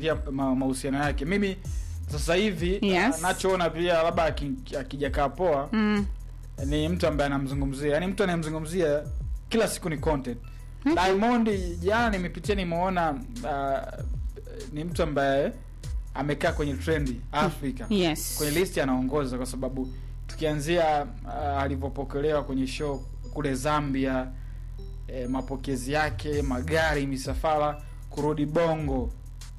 pia ma- mahusiano yake mimi sasa hivi Yes. uh, nachoona pia labda aki- akijakaa poa mm. ni mtu ambaye anamzungumzia yani mtu anayemzungumzia kila siku ni content diamond jana nimepitia nimeona uh, ni mtu ambaye amekaa kwenye trendi afrika yes kwenye listi anaongoza kwa sababu tukianzia uh, alivyopokelewa kwenye show kule zambia eh, mapokezi yake magari misafara kurudi bongo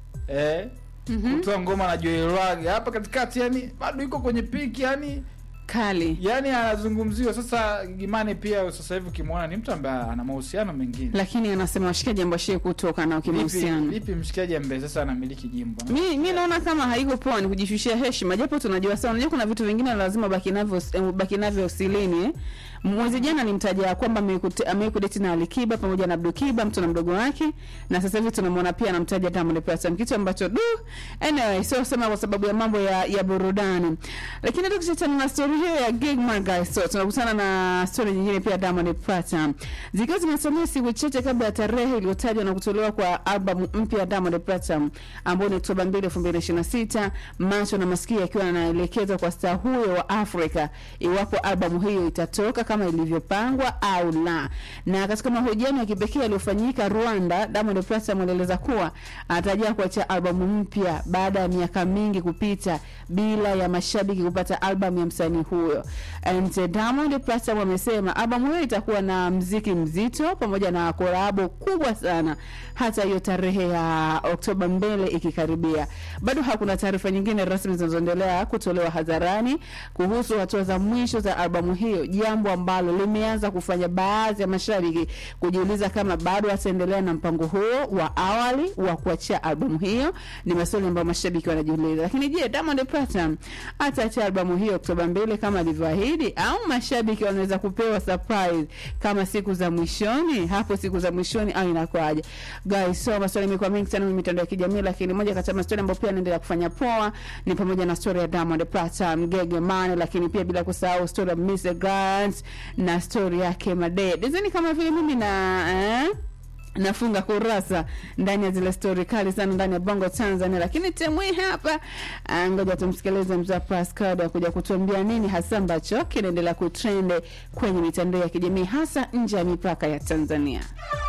eh, Mhm. kutoa ngoma na Joel Lwaga hapa katikati yani bado iko kwenye piki yani kali yani anazungumziwa sasa gimane pia sasa hivi ukimwona ni mtu ambaye ana mahusiano mengine lakini anasema washikaji ambao shie kutoka nao vipi, kimahusiano vipi mshikaji ambaye sasa anamiliki jimbo mi mi naona kama haiko poa ni kujishushia heshima japo tunajua sana unajua kuna vitu vingine lazima baki navyo eh, baki navyo usilini eh. mwezi jana nimtaja kwamba amekute- amekudeti na alikiba pamoja na abdukiba mtu na mdogo wake na sasa hivi tunamwona pia anamtaja diamond platinum kitu ambacho du anyway sio sema kwa sababu ya mambo ya, ya burudani lakini hata tukiachana na story hiyo ya gig guys so tunakutana na story nyingine pia diamond platinum zikiwa zimesalia siku chache kabla ya tarehe iliyotajwa na kutolewa kwa albamu mpya ya diamond platinum ambao ni oktoba 2 2026 macho na masikio yakiwa yanaelekezwa kwa staa huyo wa afrika iwapo albamu hiyo itatoka kama ilivyopangwa au la na katika mahojiano ya kipekee yaliyofanyika rwanda diamond platinum alieleza kuwa anatarajia kuachia albamu mpya baada ya miaka mingi kupita bila ya mashabiki kupata albamu ya msanii huyo and uh, diamond platinum amesema albamu hiyo itakuwa na mziki mzito pamoja na korabo kubwa sana hata hiyo tarehe ya oktoba mbele ikikaribia bado hakuna taarifa nyingine rasmi zinazoendelea kutolewa hadharani kuhusu hatua za mwisho za albamu hiyo jambo ambalo limeanza kufanya baadhi ya mashabiki kujiuliza kama bado ataendelea na mpango huo wa awali wa kuachia albamu hiyo ni maswali ambayo mashabiki wanajiuliza lakini je diamond platinum ataachia albamu hiyo oktoba mbili kama alivyoahidi au mashabiki wanaweza kupewa surprise kama siku za mwishoni hapo siku za mwishoni au inakuwaje guys so maswali imekuwa mengi sana kwenye mitandao ya kijamii lakini moja kati ya maswali ambayo pia anaendelea kufanya poa ni pamoja na story ya Diamond Platinum Gege Mane lakini pia bila kusahau story ya Mr Grant na story yake Made dizeni kama vile mimi na eh? nafunga kurasa ndani ya zile stori kali sana ndani ya bongo tanzania lakini temu hii hapa ah, ngoja tumsikilize mzaa pascado akuja kutuambia nini hasa ambacho kinaendelea kutrende kwenye mitandao ya kijamii hasa nje ya mipaka ya tanzania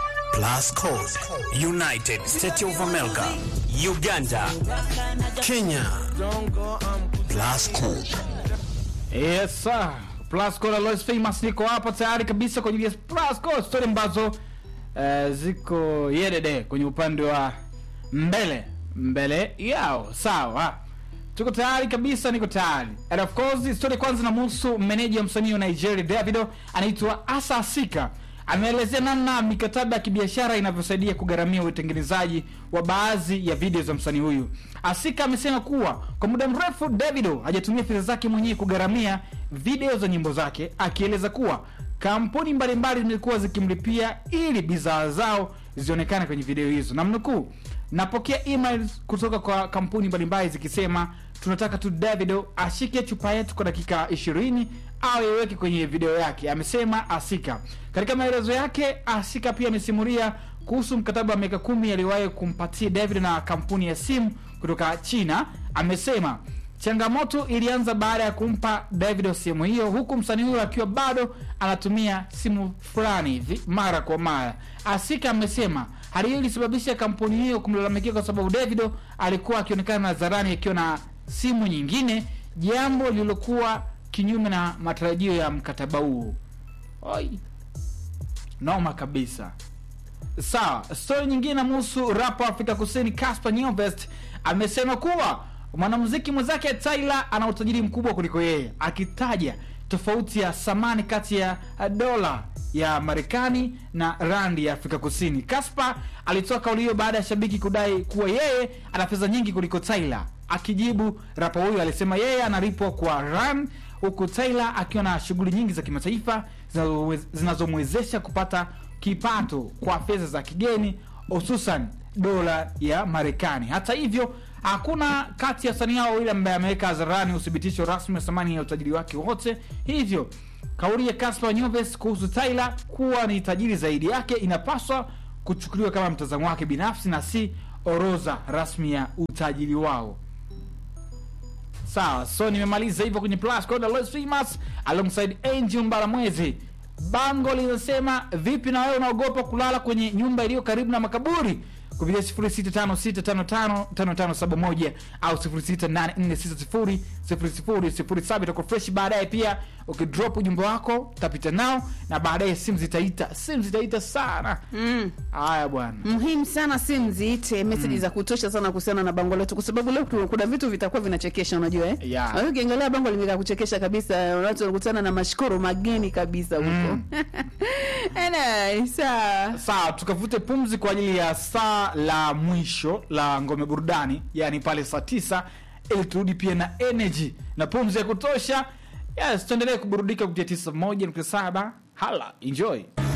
Plus Code, United States of America, Uganda, Kenya. Plus Code. Yes sir. Plus Code Alois Famous niko hapa tayari kabisa kwenye yes, Plus Code story ambazo eh, ziko yedede kwenye upande wa mbele mbele yao sawa tuko tayari kabisa niko tayari and of course story kwanza namhusu meneja wa msanii wa nigeria davido anaitwa asa asika ameelezea namna mikataba ya kibiashara inavyosaidia kugharamia utengenezaji wa baadhi ya video za msanii huyu asika amesema kuwa kwa muda mrefu davido hajatumia fedha zake mwenyewe kugharamia video za nyimbo zake akieleza kuwa kampuni mbalimbali zimekuwa zikimlipia ili bidhaa zao zionekane kwenye video hizo namnukuu napokea emails kutoka kwa kampuni mbalimbali zikisema tunataka tu davido ashike chupa yetu kwa dakika 20 au iweke kwenye video yake amesema asika katika maelezo yake asika pia amesimulia kuhusu mkataba wa miaka kumi aliwahi kumpatia david na kampuni ya simu kutoka china amesema changamoto ilianza baada ya kumpa david simu hiyo huku msanii huyo akiwa bado anatumia simu fulani hivi mara kwa mara asika amesema hali hiyo ilisababisha kampuni hiyo kumlalamikia kwa sababu davido alikuwa akionekana hadharani akiwa na simu nyingine jambo lililokuwa kinyume na matarajio ya mkataba huo Oi. noma kabisa sawa stori nyingine namhusu rapa wa afrika kusini casper Nyovest amesema kuwa mwanamuziki mwenzake tyler ana utajiri mkubwa kuliko yeye akitaja tofauti ya thamani kati ya dola ya marekani na randi ya afrika kusini casper alitoa kauli hiyo baada ya shabiki kudai kuwa yeye ana pesa nyingi kuliko tyler akijibu rapa huyo alisema yeye analipwa kwa ran huku tyler akiwa na shughuli nyingi za kimataifa zinazowe- zinazomwezesha kupata kipato kwa fedha za kigeni hususan dola ya marekani hata hivyo hakuna kati ya wasanii hao wawili ambaye ameweka hadharani uthibitisho rasmi wa thamani ya utajiri wake wote hivyo kauli ya Caspar Nyovest kuhusu Tyler kuwa ni tajiri zaidi yake inapaswa kuchukuliwa kama mtazamo wake binafsi na si orodha rasmi ya utajiri wao sawa so nimemaliza hivyo kwenye plus code ya Los famous alongside angel mbaramwezi bango linasema vipi na wewe unaogopa kulala kwenye nyumba iliyo karibu na makaburi kupitia 0656555571 au 0684600007 itakuwa fresh baadaye pia ukidrop ujumbe wako tapita nao na baadaye simu zitaita simu zitaita sana mm. haya bwana muhimu sana simu ziite meseji za kutosha sana kuhusiana na bango letu kwa sababu leo tu- kuna vitu vitakuwa vinachekesha unajua eh? Yeah. Kwa hiyo ukiangalia bango limekaa kuchekesha kabisa watu wanakutana na mashukuru mageni kabisa huko mm. sawa sawa tukavute pumzi kwa ajili ya saa la mwisho la ngome burudani yani pale saa tisa ili turudi pia na energy na pumzi ya kutosha yes tuendelee kuburudika kupitia tisa moja nukta saba hala enjoy